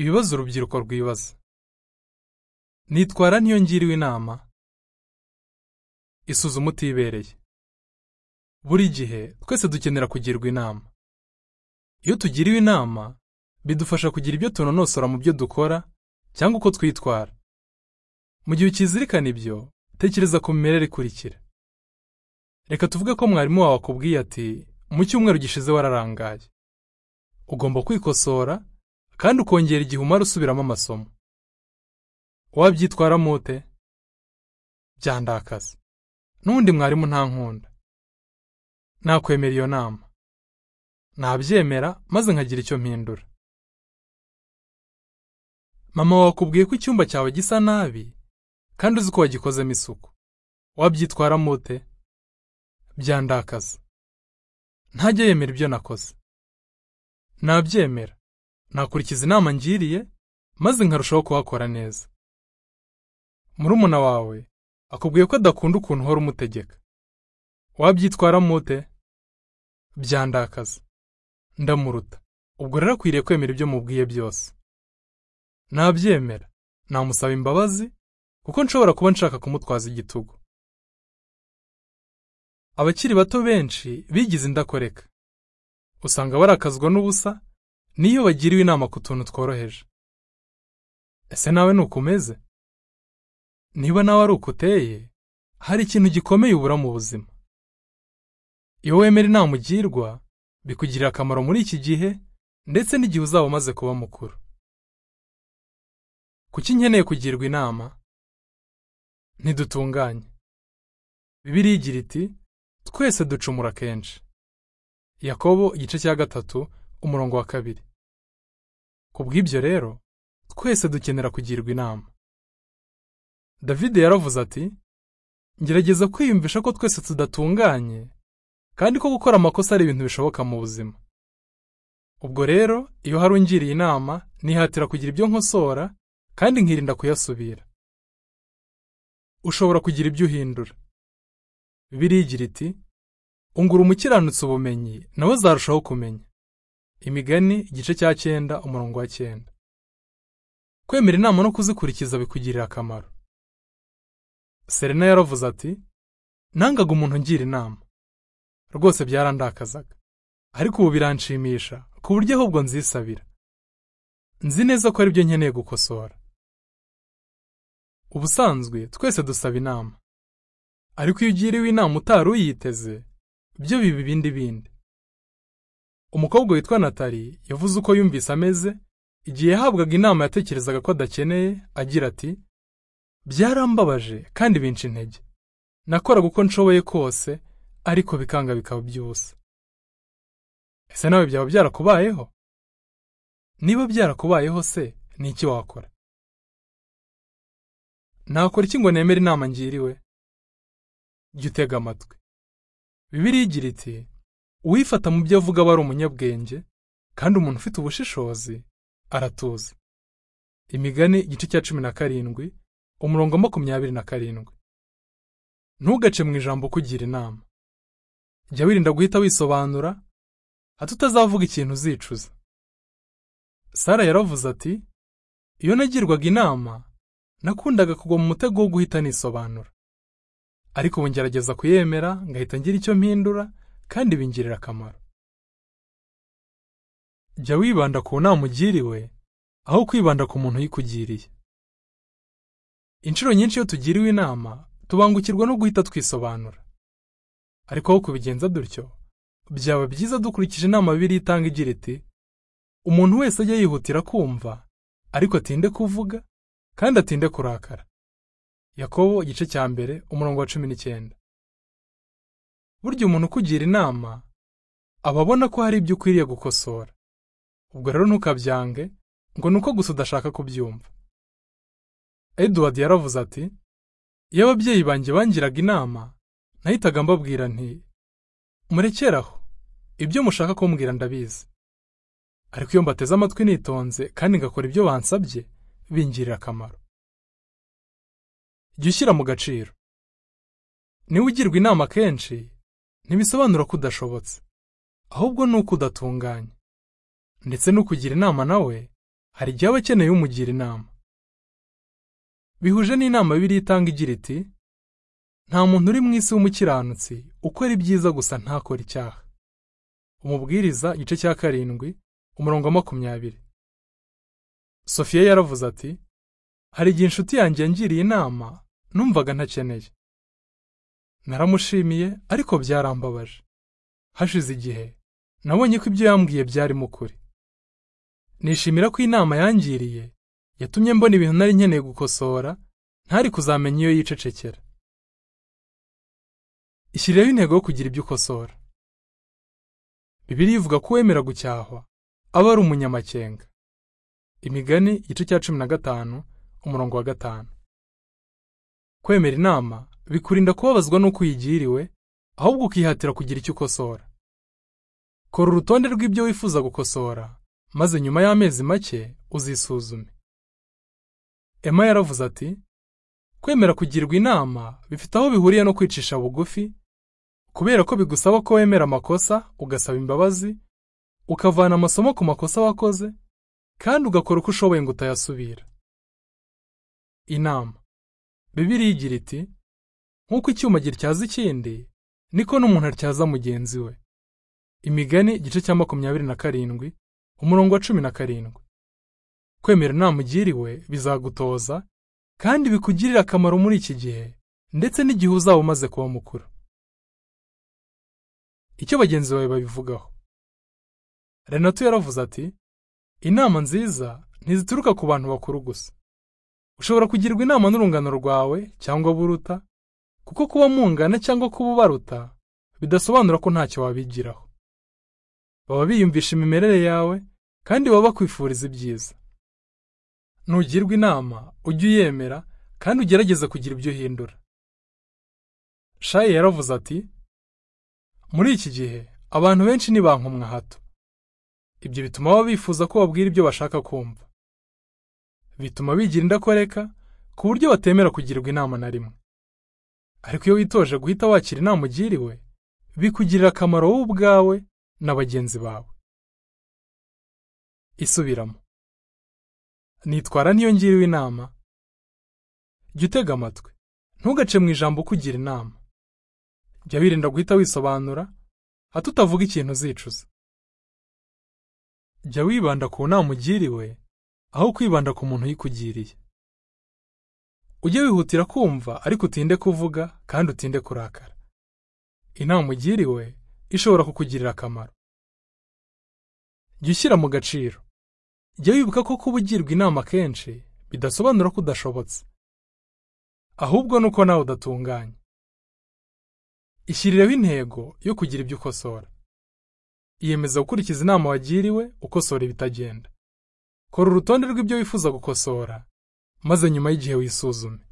ibibazo urubyiruko rwibaza nitwara n'iyo ngiriwe inama isuzuma utibereye buri gihe twese dukenera kugirwa inama iyo tugiriwe inama bidufasha kugira ibyo tunonosora mu byo dukora cyangwa uko twitwara mu gihe ukizirikana ibyo tekereza ku mimerere ikurikira reka tuvuge ko mwarimu wawe akubwiye ati mu cyumweru gishize wararangaye ugomba kwikosora kandi ukongera igihe umara usubiramo amasomo wabyitwaramo ute byandakaza n'undi mwarimu ntankunda nakwemera iyo nama nabyemera maze nkagira icyo mpindura mama wawe akubwiye ko icyumba cyawe gisa nabi kandi uzi ko wagikozemo isuku wabyitwaramo ute byandakaza ntajya yemera ibyo nakoze nabyemera nakurikiza inama ngiriye maze nkarushaho kuhakora neza murumuna wawe akubwiye ko adakunda ukuntu uhora umutegeka wabyitwaramo ute byandakaza ndamuruta ubwo rero akwiriye kwemera ibyo mubwiye byose nabyemera namusaba imbabazi kuko nshobora kuba nshaka kumutwaza igitugu abakiri bato benshi bigize indakoreka usanga barakazwa n'ubusa n'iyo bagiriwe inama ku tuntu tworoheje ese nawe ni uko umeze niba nawe ari uko uteye hari ikintu gikomeye ubura mu buzima iyo wemera inama ugirwa bikugirira akamaro muri iki gihe ndetse n'igihe uzaba umaze kuba mukuru kuki nkeneye kugirwa inama ntidutunganye bibiriya igira iti twese ducumura kenshi yakobo igice cya gatatu umurongo wa kabiri ku bw'ibyo rero twese dukenera kugirwa inama david yaravuze ati ngerageza kwiyumvisha ko twese tudatunganye kandi ko gukora amakosa ari ibintu bishoboka mu buzima ubwo rero iyo hari ungiriye inama nihatira kugira ibyo nkosora kandi nkirinda kuyasubira ushobora kugira ibyo uhindura bibiliya igira iti ungura umukiranutsi ubumenyi nawe azarushaho kumenya imigani igice cya cyenda umurongo wa cyenda kwemera inama no kuzikurikiza bikugirira akamaro serena yaravuze ati nangaga umuntu ungira inama rwose byarandakazaga ariko ubu biranshimisha ku buryo ahubwo nzisabira nzi neza ko aribyo nkeneye gukosora ubusanzwe twese dusaba inama ariko iyo ugiriwe inama utari uyiteze byo biba ibindi bindi umukobwa witwa natali yavuze uko yumvise ameze igihe yahabwaga inama yatekerezaga ko adakeneye agira ati byarambabaje kandi binca intege nakoraga uko nshoboye kose ariko bikanga bikaba byose ese nawe byaba byarakubayeho niba byarakubayeho se ni iki wakora nakora iki ngo nemere inama ngiriwe jya utega amatwi bibiriya igira iti uwifata mu byo avuga aba ari umunyabwenge kandi umuntu ufite ubushishozi aratuza imigani igice cya cumi na karindwi umurongo makumyabiri na karindwi ntugace mu ijambo ukugira inama jya wirinda guhita wisobanura hato utazavuga ikintu uzicuza sara yaravuze ati iyo nagirwaga inama nakundaga kugwa mu mutego wo guhita nisobanura ariko ubu ngerageza kuyemera ngahita ngira icyo mpindura kandi bingirira akamaro jya wibanda ku nama ugiriwe aho kwibanda ku muntu uyikugiriye inshuro nyinshi iyo tugiriwe inama tubangukirwa no guhita twisobanura ariko aho kubigenza dutyo byaba byiza dukurikije inama bibiliya itanga igira iti umuntu wese ajya yihutira kumva ariko atinde kuvuga kandi atinde kurakara yakobo igice cya mbere umurongo wa cumi n'icyenda burya umuntu ukugira inama aba abona ko hari ibyo ukwiriye gukosora ubwo rero ntukabyange ngo ni uko gusa udashaka kubyumva edward yaravuze ati iyo ababyeyi banjye bangiraga inama nahitaga mbabwira nti murekeraho ibyo mushaka kumbwira ndabizi ariko iyo mbateze amatwi nitonze kandi ngakora ibyo bansabye bingirira akamaro jya ushyira mu gaciro niba ugirwa inama kenshi ntibisobanura ko udashobotse ahubwo ni uko udatunganye ndetse n'ukugira inama nawe hari igihe aba akeneye umugira inama bihuje n'inama bibiliya itanga igira iti nta muntu uri mu isi w'umukiranutsi ukora ibyiza gusa ntakora icyaha umubwiriza igice cya karindwi umurongo wa makumyabiri sofiya yaravuze ati hari igihe inshuti yanjye yangiriye inama numvaga ntakeneye naramushimiye ariko byarambabaje hashize igihe nabonye ko ibyo yambwiye byarimo ukuri nishimira ko inama yangiriye yatumye mbona ibintu nari nkeneye gukosora ntari kuzamenya iyo yicecekera ishyireho intego yo kugira ibyo ukosora bibiri ivuga ko uwemera gucyahwa aba ari umunyamakenga imigani igice cya cumi na gatanu umurongo wa gatanu kwemera inama bikurinda kubabazwa n'uko uyigiriwe ahubwo ukihatira kugira icyo ukosora kora urutonde rw'ibyo wifuza gukosora maze nyuma y'amezi make uzisuzume emma yaravuze ati kwemera kugirwa inama bifite aho bihuriye no kwicisha bugufi kubera ko bigusaba ko wemera amakosa ugasaba imbabazi ukavana amasomo ku makosa wakoze kandi ugakora uko ushoboye ngo utayasubira inama bibiriya igira iti nk'uko icyuma gityaza ikindi niko n'umuntu atyaza mugenzi we imigani igice cya makumyabiri na karindwi umurongo wa cumi na karindwi kwemera inama ugiriwe bizagutoza kandi bikugirira akamaro muri iki gihe ndetse n'igihe uzaba umaze kuba mukuru icyo bagenzi bawe babivugaho renato yaravuze ati inama nziza ntizituruka ku bantu bakuru gusa ushobora kugirwa inama n'urungano rwawe cyangwa buruta kuko kuba mungana cyangwa kuba ubaruta bidasobanura ko ntacyo wabigiraho baba biyumvisha imimerere yawe kandi baba bakwifuriza ibyiza ntugirwa inama ujye uyemera kandi ugerageze kugira ibyo uhindura shaye yaravuze ati muri iki gihe abantu benshi ntibankomwa hato ibyo bituma baba bifuza ko babwira ibyo bashaka kumva bituma bigira indakoreka ku buryo batemera kugirwa inama na rimwe ariko iyo witoje guhita wakira inama ugiriwe bikugirira akamaro wowe ubwawe na bagenzi bawe isubiramo nitwara niyo ngiriwe inama jya utega amatwi ntugace mu ijambo ukugira inama jya wirinda guhita wisobanura hato utavuga ikintu uzicuza jya wibanda ku nama ugiriwe aho kwibanda ku muntu uyikugiriye ujye wihutira kumva ariko utinde kuvuga kandi utinde kurakara inama ugiriwe ishobora kukugirira akamaro jya ushyira mu gaciro jya wibuka ko kuba ugirwa inama kenshi bidasobanura ko udashobotse ahubwo ni uko nawe udatunganye ishyirireho intego yo kugira ibyo ukosora iyemeza gukurikiza inama wagiriwe ukosora ibitagenda kora urutonde rw'ibyo wifuza gukosora maze nyuma y'igihe wisuzume